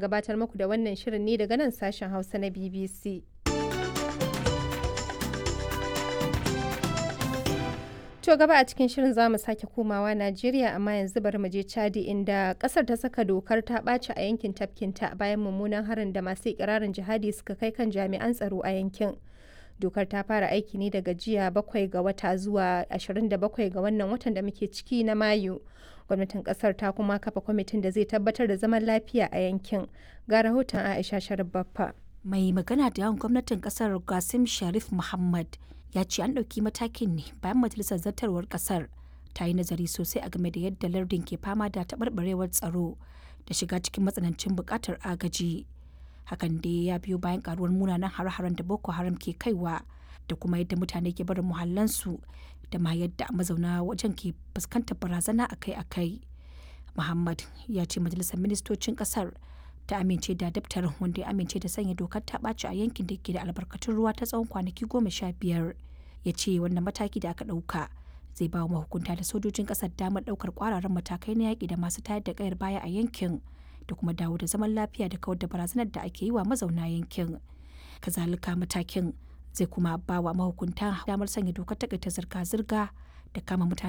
gabatar muku da wannan shirin ne daga nan sashen Hausa na BBC. To gaba a cikin shirin za mu sake komawa Najeriya amma yanzu bari mu je Chadi inda kasar ta saka dokar ta ɓaci a yankin tafkinta bayan mummunan harin da masu ikirarin jihadi suka kai kan jami'an tsaro a yankin. Dokar ta fara aiki ne daga jiya bakwai ga wata zuwa 27 ga wannan watan da muke ciki na Mayu. Gwamnatin kasar ta kuma kafa kwamitin da zai tabbatar da zaman lafiya a yankin. Ga rahoton Aisha Sharif Baffa. Mai magana da yawan gwamnatin kasar Qasim Sharif Muhammad ya ce an ɗauki matakin ne bayan majalisar zartarwar ƙasar ta yi nazari sosai a game da yadda lardin ke fama da taɓarɓarewar tsaro da shiga cikin matsanancin buƙatar agaji hakan dai ya biyo bayan karuwar munanan hare-haren da boko haram ke kaiwa da kuma yadda mutane ke barin muhallansu da ma yadda mazauna wajen ke fuskantar barazana akai-akai muhammad ya ce majalisar ministocin ƙasar ta amince da daftarin wanda ya amince da sanya dokar ta ɓaci a yankin da ke da albarkatun ruwa ta tsawon kwanaki goma sha biyar ya ce wannan mataki da aka ɗauka zai ba wa mahukunta da sojojin ƙasar damar ɗaukar ƙwararren matakai na yaƙi da masu tayar da ƙayar baya a yankin da kuma dawo da zaman lafiya da kawar da barazanar da ake yi wa mazauna yankin kazalika matakin zai kuma ba wa mahukunta damar sanya dokar takaita zirga-zirga da kama mutane